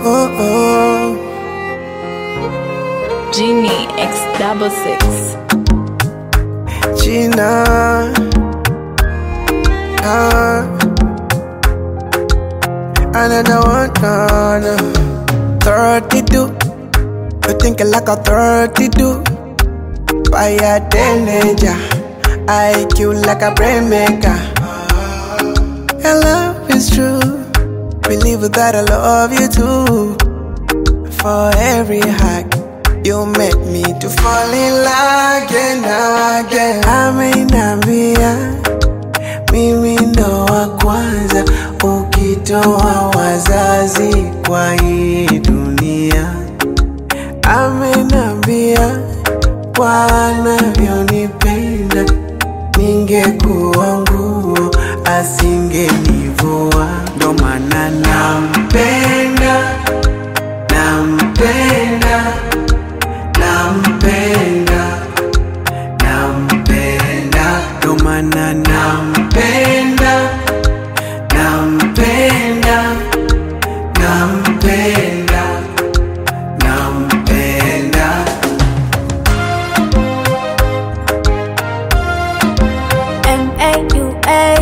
oh, oh. Genie X double six. Gina. Ah. Another one, no, no. 32. You think like a 32. Fire teenager. IQ like a brain maker. Your love is true. Believe that I love you too. For every hug, you make me to fall in love again, again. Amenambia mimi ndo wa kwanza, ukitoa wazazi kwa hii dunia. Amenambia kwa anavyonipenda, ningekuwa nguo asingenivua. Ndo maana nampenda, nampenda, nampenda, nampenda. Ndo maana nampenda, nampenda, nampenda, nampenda. M-A-U-A.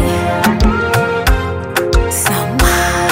Sama.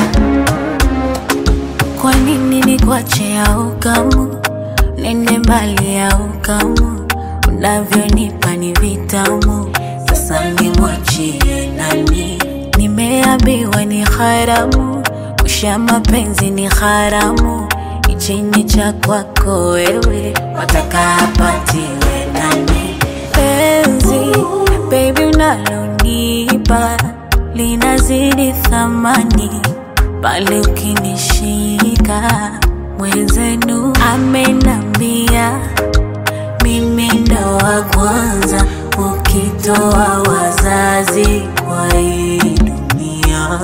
Kwa nini nikuache au kamu nende mbali au kamu unavyonipa ni vitamu sasa nimwachie nani nimeambiwa ni haramu kusha mapenzi ni haramu ichini cha kwako wewe wataka apatiwe nani penzi baby unalonipa linazidi thamani pale ukinishika mwenzenu amenambia mimi ndo wa kwanza ukitoa wazazi kwa hii dunia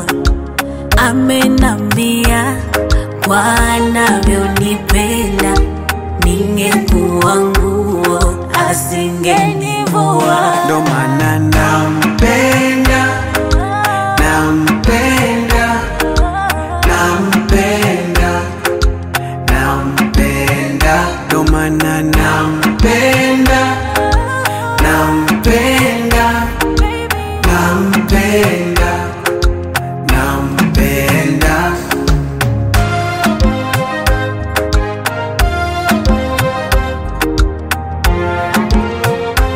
amenambia kwa anavyonipenda ningekuwa nguo asingenivua Ndo maana